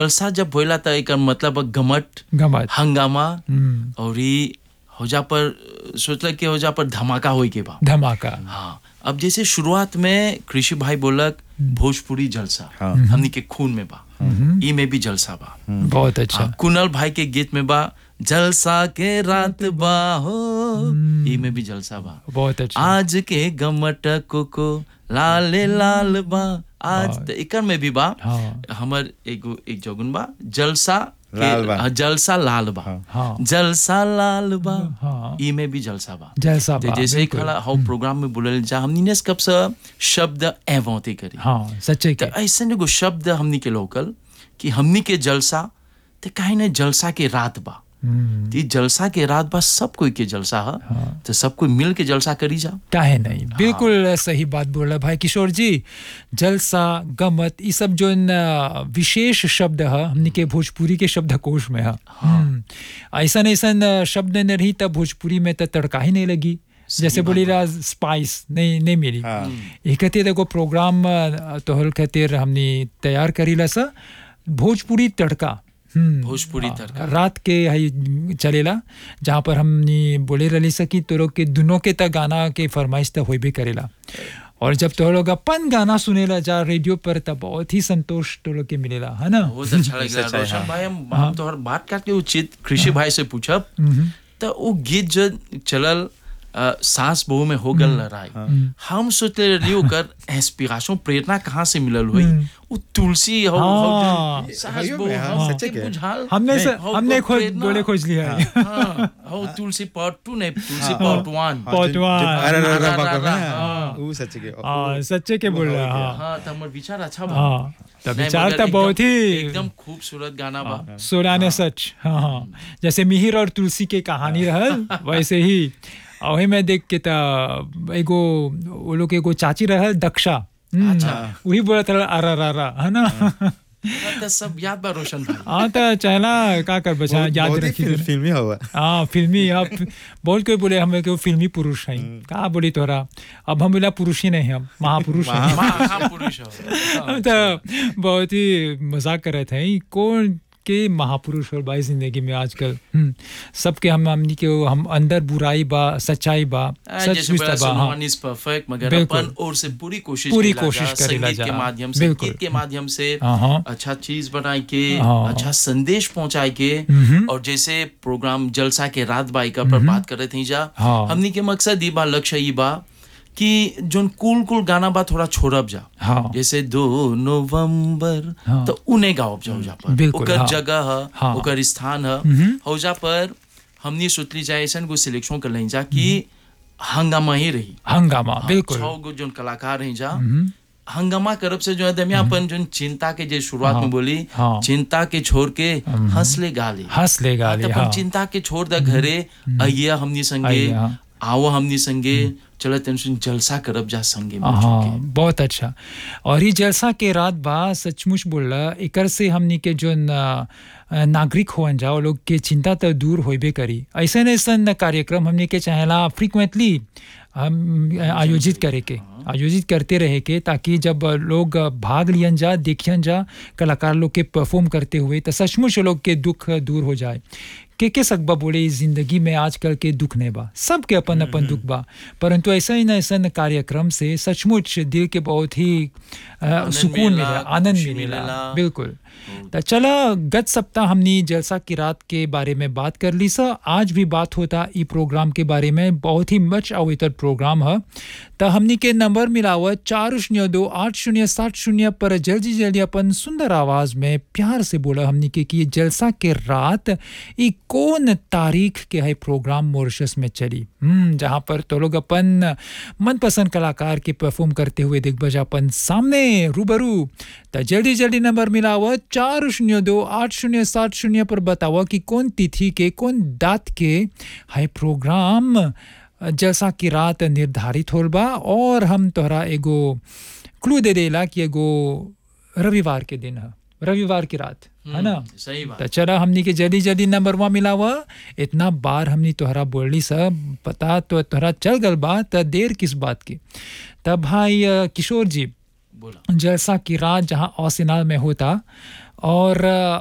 जलसा जब होला त एकर मतलब है गमट गमत हंगामा हम्म, और ई होजा पर सोचल कि होजा पर धमाका होई के बा धमाका हाँ अब जैसे शुरुआत में कृषि भाई बोलक भोजपुरी जलसा हाँ। हमनी के खून में बा ई में भी जलसा बा बहुत अच्छा हाँ, कुनल भाई के गीत में बा जलसा के रात बा हो ई में भी जलसा बा बहुत अच्छा आज के गमट को लाल लाल बा आज त एकर में भी बा हाँ हमर एगो एक जोगुन बा जलसा के- लाल बा। हाँ, जलसा लाल बा हाँ जलसा लाल बा हाँ ई में भी जलसा बा जैसा ते बा, जैसे बिल्कुल। खला हाउ प्रोग्राम में बोलल जा हमनी ने कब से शब्द एवंते करी हाँ सच्चे तो के ऐसे एगो शब्द हमनी के लोकल कि हमनी के जलसा ते काहे ने जलसा के रात बा हम्म, ती जलसा के रात बा सब कोई के जलसा है हाँ तो सब कोई मिल के जलसा करी जा काहे नहीं बिल्कुल सही बात बोला भाई किशोर जी जलसा गमत ये सब जो न विशेष शब्द है हमने के भोजपुरी के शब्दकोश में है हम्म, ऐसन ऐसन शब्द नहीं रही तब भोजपुरी में तो तड़का ही नहीं लगी जैसे बोली रहा स्पाइस नहीं नहीं मिली हाँ ये खातिर एगो प्रोग्राम अ, तोहल खातिर हमने तैयार करीला सा भोजपुरी तड़का हम्म, भोजपुरी हाँ, तड़का। रात के हई चलेला जहाँ पर हमने बोले रही सकी तो लोग के दोनों के तक गाना के फरमाइश तो होबे करेला और जब तो लोग अपन गाना सुनेला जा रेडियो पर तब बहुत ही संतोष तो लोग के मिलेला है ना बहुत अच्छा लगला सच्चाई, रोशन हाँ। भाई हम हम तोहर बात काट के उचित कृषि भाई से पूछब हम्म, तो वो गीत जो चलल अ, सास बहू में हो गल लड़ाई हम सोचले रही ओकर इंस्पिरेशन प्रेरणा कहाँ से मिलल हुई वो तुलसी हो हाँ। हो जो सास हइयो बहू में, हाँ, हाँ, सच्चे के के। बुझाल हमने से, हो हमने ओकर खोज प्रेरणा। बोले खोज लिया है हाँ हो तुलसी पार्ट टू नहीं तुलसी पार्ट वन हाँ, जो- जो- पौटवान। अरे अरे, अरे, रा- बाबा रा- कर रहे हैं, रा- हाँ, वो सच्चे के हाँ सच्चे के बोल रहा हाँ हाँ तो हमार विचार अच्छा बा हाँ तब नहीं, विचार मगर तो बहुत एकदम- ही एकदम खूबसूरत गाना बा सोराने सच हाँ हाँ जैसे मिहिर और तुलसी के कहानी रहल वैसे ही और वही में देख के ता एगो वो लोग के एगो चाची रहल दक्षा हम्म, वही बोलत रहल अरा रा रा है ना तो सब याद बा रोशन भाई हाँ तो चला का कर बचा बहुत- याद बहुत ही रखी फिल्म- फिल्मी हुआ हाँ फिल्मी अब बोल के बोले हमें के फिल्मी पुरुष हैं का बोली तोरा अब हम बोला पुरुष ही नहीं हम महापुरुष हैं महापुरुष हो हाँ। तो बहुत ही मजाक कर रहे थे कौन के महापुरुष और भाई जिंदगी में आजकल हम्म, सबके हम हमनी के वो हम अंदर बुराई बा सच्चाई बा आ, सच जैसे बोला बा हाँ वन इज परफेक्ट मगर बिल्कुल। अपन ओर से पूरी कोशिश पूरी करेला कोशिश जा, करेला संगीत जा, के माध्यम से बिल्कुल। गीत के माध्यम से हाँ, हाँ। अच्छा चीज बनाए के हाँ। अच्छा संदेश पहुंचाए के हम्म। और जैसे प्रोग्राम जलसा के रात बाई का पर बात कर रहे थे जा हाँ। हमनी के मकसद ई बा लक्ष्य ई बा कि जोन कूल कूल गाना बा थोड़ा छोड़ब जा हाँ जैसे दो नवंबर हाँ। तो उन्हें गाओ जाओ जा पर बिल्कुल, ओकर हाँ। जगह है हाँ। ओकर स्थान है हम्म। हौजा पर हमनी सोचली जाए ऐसा को सिलेक्शन कर लें जा कि हंगामा ही रही हंगामा बिल्कुल छह गो जोन कलाकार रही जा हम्म, हंगामा करब से जो है दमिया अपन जोन चिंता के जे शुरुआत हाँ। में बोली हाँ। चिंता के छोड़ के हंस ले गा ले हंस लेगा हाँ, ले तो अपन हाँ चिंता के छोड़ द घरे आइया हमनी संगे आइया, हाँ। आओ हमनी संगे चलो टेंशन जलसा करब जा संगे मिल हाँ के बहुत अच्छा और ये जलसा के रात बा सचमुच बोल एकर से हमनी के जो न- नागरिक होवन जा वो लोग के चिंता तो दूर होबे करी ऐसन ऐसन कार्यक्रम हमनी के चाहेला फ्रिक्वेंटली हम आयोजित करे के आयोजित करते रहे के ताकि जब लोग भाग लियन जा देखियन जा कलाकार लोग के परफॉर्म करते हुए तो सचमुच लोग के दुख दूर हो जाए के के सकबा बोले इस जिंदगी में आजकल के दुख नहीं बा सबके अपन अपन दुख बा परंतु ऐसा ही न ऐसा कार्यक्रम से सचमुच दिल के बहुत ही अ, सुकून मिलेला, मिला आनंद खुशी मिलेला मिलेला। बिल्कुल तो चला गत सप्ताह हमने जलसा की रात के बारे में बात कर ली सा आज भी बात होता ई प्रोग्राम के बारे में बहुत ही मच अवेतर प्रोग्राम है तो हमनी के नंबर मिलावा चार शून्य दो आठ शून्य सात शून्य पर जल्दी जल्दी अपन सुंदर आवाज में प्यार से बोला हमनी के कि ये जलसा के रात ई कौन तारीख के है प्रोग्राम मॉरिशस में चली हम्म जहाँ पर तो लोग अपन मनपसंद कलाकार के परफॉर्म करते हुए दिग्गज अपन सामने रूबरू तो जल्दी जल्दी नंबर मिलावा चार शून्य दो आठ शून्य सात शून्य पर बतावा कि कौन तिथि के कौन दात के है प्रोग्राम जैसा कि रात निर्धारित होल बा और हम तोहरा एगो क्लू दे देला कि एगो रविवार के दिन है रविवार की रात है ना सही बात तो चला हमनी के जल्दी जल्दी नंबर वहाँ मिलावा इतना बार हमनी तोहरा बोलली सब पता तो तोहरा चल गल बा त देर किस बात की तब भाई अ, किशोर जी बोला जलसा की रात जहाँ औसिनाल में होता और